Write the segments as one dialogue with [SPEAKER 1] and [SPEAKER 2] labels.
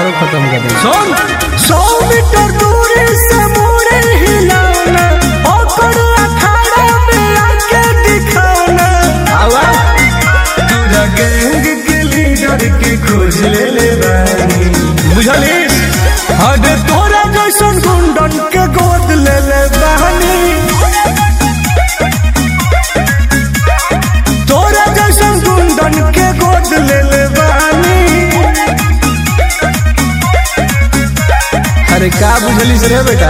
[SPEAKER 1] हमारो खत्म कर दे
[SPEAKER 2] सुन सौ मीटर दूरी से मोड़े हिलाना ओकर अखाड़ा में आके दिखाना
[SPEAKER 1] आवा
[SPEAKER 2] पूरा गैंग के लीडर के खोज ले ले बानी बुझलिस अरे तोरा जैसन गुंडन के गोद ले ले बानी तोरा जैसन गुंडन के गोद ले ले बानी
[SPEAKER 1] अरे का बुझलिस रे बेटा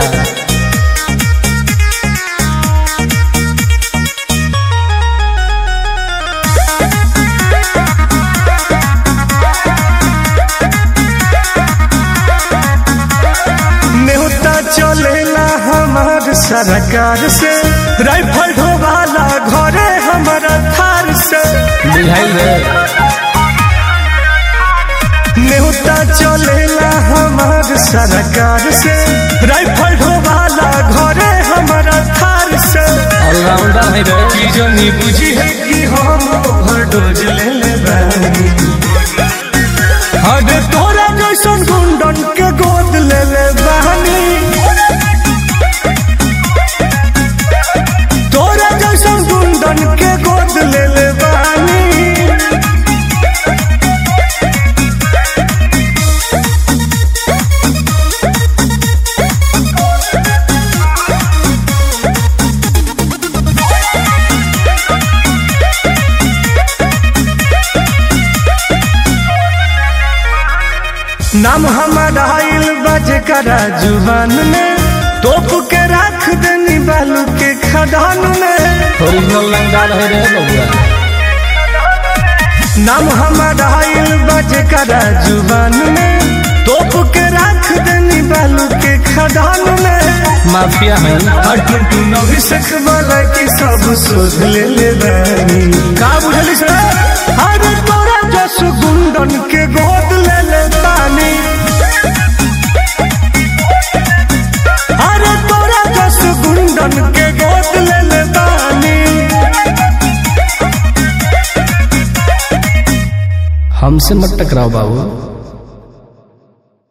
[SPEAKER 2] नेता चलेला हमार सरकार से राइफल ढोवाला घरे हमारा थार से
[SPEAKER 1] बुझाइल रे
[SPEAKER 2] नेता चलेला हमार सरकार से राइफल ढोवाला घरे हमारा थार से
[SPEAKER 1] ऑलराउंडर है रे
[SPEAKER 2] की जनी बुझी है कि हम ओवरडोज ले ले बानी अरे तोरा जैसन गुंडन के गोद ले ले बानी तोरा जैसन गुंडन के गोद ले ले बानी नाम हमारा आइल बजे करा जुबान में तोप के रख देनी बालू के खदान में
[SPEAKER 1] ओरिजिनल लंगार है रे बबुआ
[SPEAKER 2] नाम हमारा आइल बजे करा जुबान में तोप के रख देनी बालू के खदान में
[SPEAKER 1] माफिया है
[SPEAKER 2] अटू तू नवी सख वाला की सब सोच ले ले बानी का बुझली से अरे तोरा जस गुंडन के गोद ले ले बानी अरे तोरा जस गुंडन के गोद ले ले बानी
[SPEAKER 1] हमसे मत टकराओ बाबू